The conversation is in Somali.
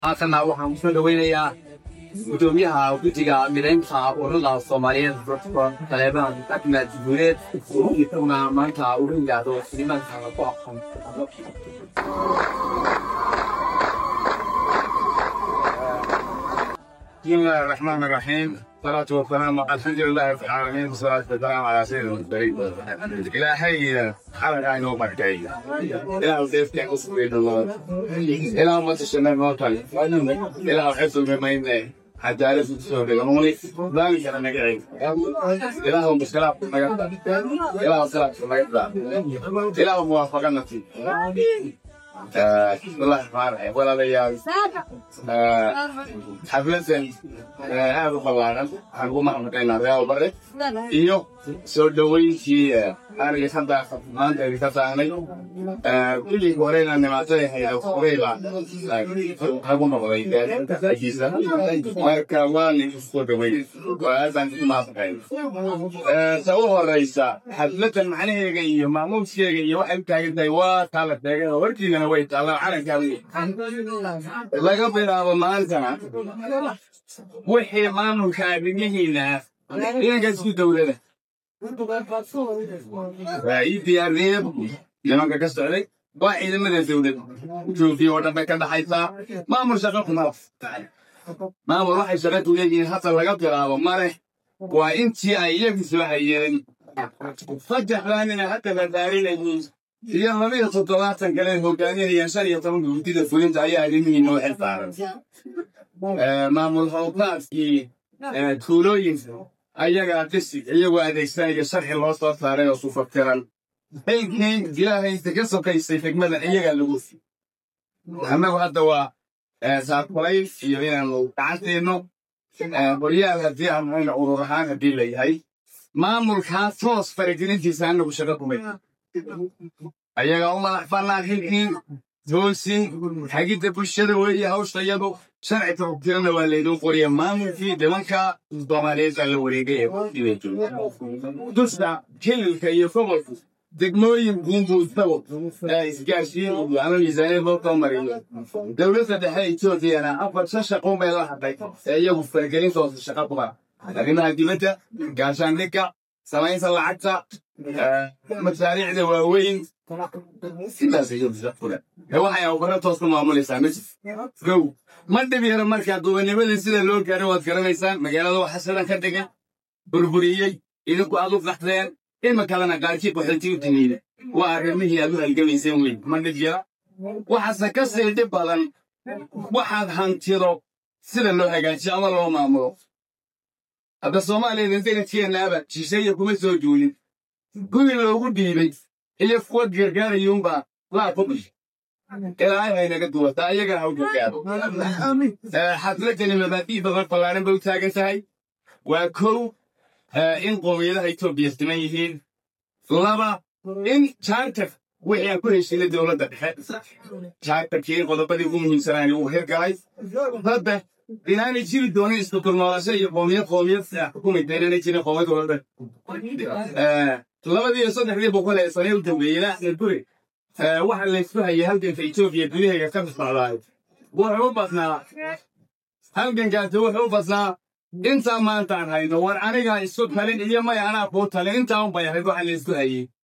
haatanna waxaan kusoo dhaweynayaa gudoomiyaha guddiga midaynta ururada soomaaliyeed dr taleebaan axmed guuleed isaguna maanta uu yidhaahdo nimanka ku aqoon بسم الله الرحمن الرحيم والصلاة والسلام الحمد لله رب العالمين والصلاة والسلام على سيد المرسلين إلهي حرق عين وبركي إله سيف كان أصبرين الله إله ما تشمع موتى إله حفظ بما يمنع حتى أعرف السورة قانوني ذلك أنا نقعي إله مشكلة إله صلاة إله موافقة نفسي بسم الله الرحمن الرحيم ولا ليال xafladan aad u ballaaran waxaan ugu mahadnaqaynaa real bare iyo soo dhoweyntii aniga hadda maanta idinka taanay kulligii horeyna nimaatada hayda horeyba hagu noqday gaadiisa marka waan isku dhowey aadaan ugu mahadnaqayn ta u horeysa xafladan macnaheega iyo maamuuskeega iyo waxay u taagan tahay waa taala teegay warkiigana way taallaa calankaa laga bilaabo maantana wixii maamulka arrimihiina inanka isku dowlada waa ii diyaariyeen nimanka ka socday waa ciidamada dowlad joogiy oo dhan bay ka dhaxaysaa maamul shaqo kuma maamul waxay shaqa ku leeyihiin hadda laga bilaabo male waa intii ay iyagu soo hayeen saddexdaanina hadda la daarinayiin iyo labiyo toddobaatan kale hogaaminayaan shan iyo tobanka guddida fulinta ayaa arrimihiin noo xil saaran maamul howlqaadkii tuulooyinka ayagaa disig iyagoo adeegsanaya sharxi loo soo saaray oo sufaftiran xilkii ilaahaysa ka sokaysay xigmadan iyagaa lagu annagu hadda waa saarkulayn iyo inaanu gacanteeno qoryaal haddii aan hayna urur ahaan haddii la yahay maamulkaas toos faragelintiisa anagu shaqo kumay ayagaa u madax bannaan xilkii toosin xagidda bulshada weeye hawsha iyadu sharci taxugtirana waa laydin qoriya maamulkii nimanka soomaaliyeed la wareegay ee dusta hililka iyo gobolku degmooyin buunbuu isagu isgaarsiin ama miisaaniyad loo soo mariyo dowladda dhexe etoobiyana afar shan shaqo bay la hadlay ee iyagu faragelintoosa shaqa kuma arrimaha dibadda gaashaandhigga samaynta lacagta masaariicda waaweyn waxay awbaro toos ku maamulaysaa mejid gow ma dhib yaro markaa dubanimada sida loo gaaro waad garanaysaan magaalada waxa sidan ka dhigan burburiyey idinku aad u qaxdeen ima kalena qaarkii qaxooti u timiida waa arrimihii aad u halgamayseen wey ma dhib yara waxaase ka sii dhib badan waxaad hantido sida loo hagaajiyo ama loo maamulo hadda soomaaliya intanadkeennaaba shisheeye kuma soo duulin guri loogu dhiibay iyo kuwa gargaarayuunbaa laa ku dhish ilaahay haynaga duwataa ayagaa ha u gargaaro xafladani mabaadii badan ballaaran bay u taagan tahay waa kow in qowmiyadaha etoobiya siman yihiin laba in jaartar wixii aan ku heshiinay dowladda dhexe jaartarkii qodobadii ugu muhiimsanaani uu hirgalay saddex inaanay jiri doonin isku dulnoolasho iyo qoomiyad qoomiyad xukumayta inaanay jirin qoomiyad walba labadii iyo saddexdii boqol ee sane u dambeeyey axmed guri waxa laysku hayay halganka etoobiya gudaheega ka socdaay wuxuu u badnaa halgankaasi wuxuu u badnaa intaa maantaan hayno war anigaa isku talin iyo may anaa kuu talin intaa un bay ahayd waxa laysku hayey